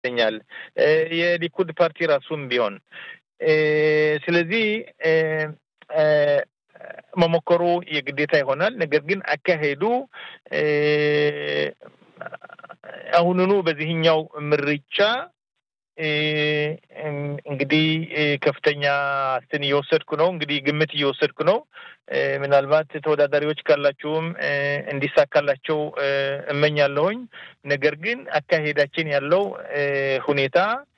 ይመስለኛል የሊኩድ ፓርቲ ራሱም ቢሆን ስለዚህ መሞከሩ የግዴታ ይሆናል። ነገር ግን አካሄዱ አሁኑኑ በዚህኛው ምርጫ እንግዲህ ከፍተኛ እንትን እየወሰድኩ ነው። እንግዲህ ግምት እየወሰድኩ ነው። ምናልባት ተወዳዳሪዎች ካላችሁም እንዲሳካላቸው እመኛለሁኝ። ነገር ግን አካሄዳችን ያለው ሁኔታ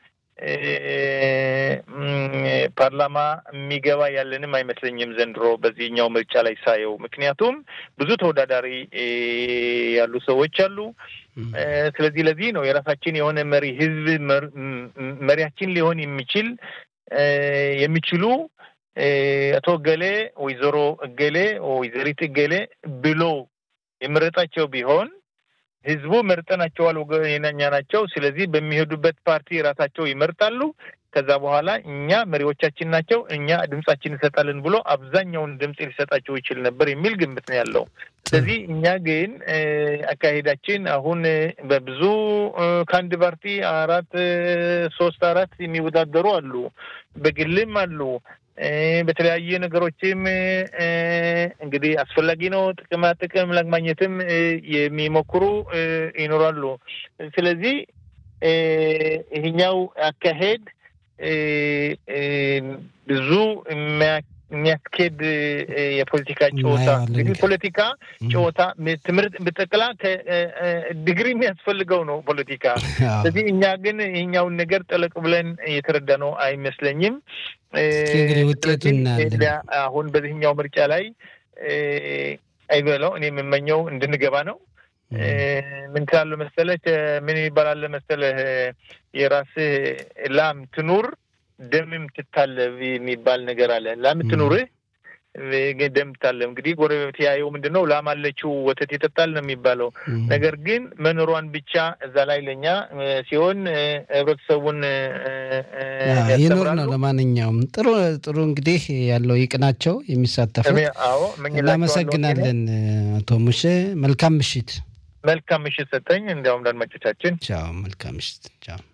ፓርላማ የሚገባ ያለንም አይመስለኝም ዘንድሮ በዚህኛው ምርጫ ላይ ሳየው። ምክንያቱም ብዙ ተወዳዳሪ ያሉ ሰዎች አሉ። ስለዚህ ለዚህ ነው የራሳችን የሆነ መሪ ህዝብ መሪያችን ሊሆን የሚችል የሚችሉ አቶ እገሌ ወይዘሮ እገሌ ወይዘሪት እገሌ ብሎ የመረጣቸው ቢሆን ህዝቡ መርጠናቸዋል፣ ወገኛ ናቸው። ስለዚህ በሚሄዱበት ፓርቲ ራሳቸው ይመርጣሉ። ከዛ በኋላ እኛ መሪዎቻችን ናቸው፣ እኛ ድምጻችን እንሰጣለን ብሎ አብዛኛውን ድምፅ ሊሰጣቸው ይችል ነበር የሚል ግምት ነው ያለው። ስለዚህ እኛ ግን አካሄዳችን አሁን በብዙ ከአንድ ፓርቲ አራት ሶስት አራት የሚወዳደሩ አሉ፣ በግልም አሉ በተለያየ ነገሮችም እንግዲህ አስፈላጊ ነው ጥቅማ ጥቅም ለማግኘትም የሚሞክሩ ይኖራሉ። ስለዚህ ይህኛው አካሄድ ብዙ የሚያስኬድ የፖለቲካ ጨዋታ እንግዲህ ፖለቲካ ጨዋታ ትምህርት ብጠቅላ ዲግሪ የሚያስፈልገው ነው ፖለቲካ። ስለዚህ እኛ ግን ይህኛውን ነገር ጠለቅ ብለን የተረዳ ነው አይመስለኝም። እንግዲህ ውጤቱ እናያለን። አሁን በዚህኛው ምርጫ ላይ አይበለው እኔ የምመኘው እንድንገባ ነው። ምን ትላለህ መሰለህ? ምን ይባላል መሰለህ? የራስህ ላም ትኑር ደምም ትታለብ የሚባል ነገር አለ። ላም ትኑርህ ደም ትታለብ። እንግዲህ ጎረቤት ያየው ምንድን ነው ላም አለችው ወተት ይጠጣል ነው የሚባለው። ነገር ግን መኖሯን ብቻ እዛ ላይ ለእኛ ሲሆን ህብረተሰቡን ይኑር ነው። ለማንኛውም ጥሩ ጥሩ እንግዲህ ያለው ይቅናቸው የሚሳተፉት። እናመሰግናለን አቶ ሙሼ። መልካም ምሽት። መልካም ምሽት ሰጠኝ። እንዲያውም ለአድማጮቻችን ቻው። መልካም ምሽት። ቻው።